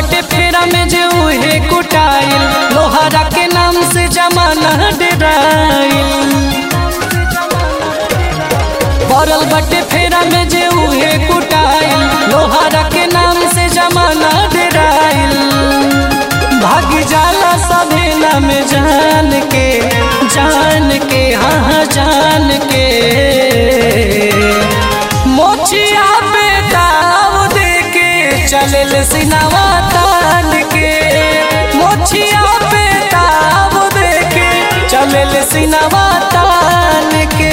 बटे फेरा में जे उहे कुटाइल लोहारा के नाम से जमाना डराइल पड़ल बटे फेरा में जे उहे कुटाइल लोहारा के नाम से जमाना डराइल भाग जाला सभे नाम जान के जान के हाँ हाँ जान के मोचिया पे दाव दे के चलल सिनावा तान के मोचिया पे दाव दे के चलल सिनावा तान के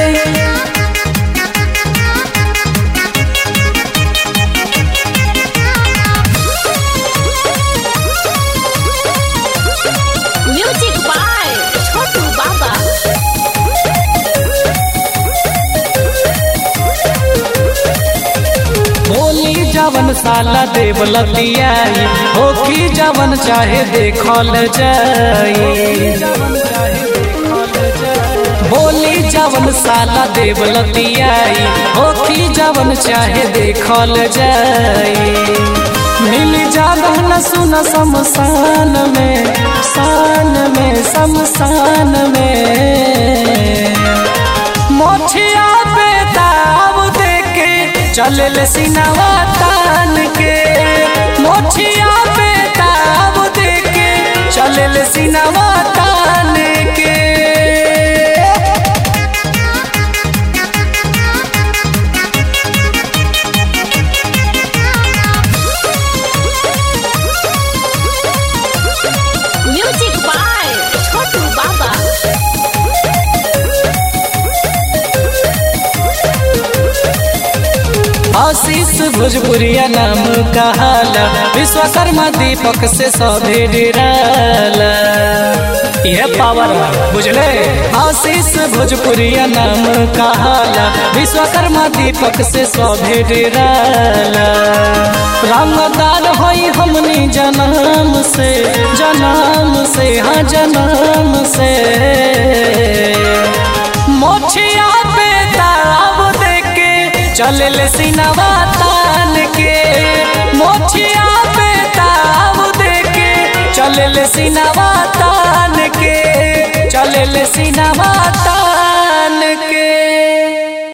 म्यूजिक बाय छोटू बाबा बोली जवन साला देव लतियाई होखी जवन चाहे देखल जाई बोली जवन साला देव लतियाई होखी जवन चाहे देखल जाई मिल जाला न सुन शमशान में शान में शमशान में मोछिया पे दाव दे के चलल सिनवा तान के मोछिया पे दाव दे के चलल सिनवा तान के म्यूजिक बाय छोटू बाबा आशीष भोजपुरिया नाम कहाला विश्वकर्मा दीपक से सौधे डेराला यह पावर बुझले आशीष भोजपुरिया नाम कहाला विश्वकर्मा दीपक से सौधे डेराला रामदार होई हमनी जन्म से जन्म से हाँ जन्म से मोछिया पे ताव दे के चलल सिनवा तान के मोछिया पे ताव दे के चलल सिनवा तान के चलल सिनवा तान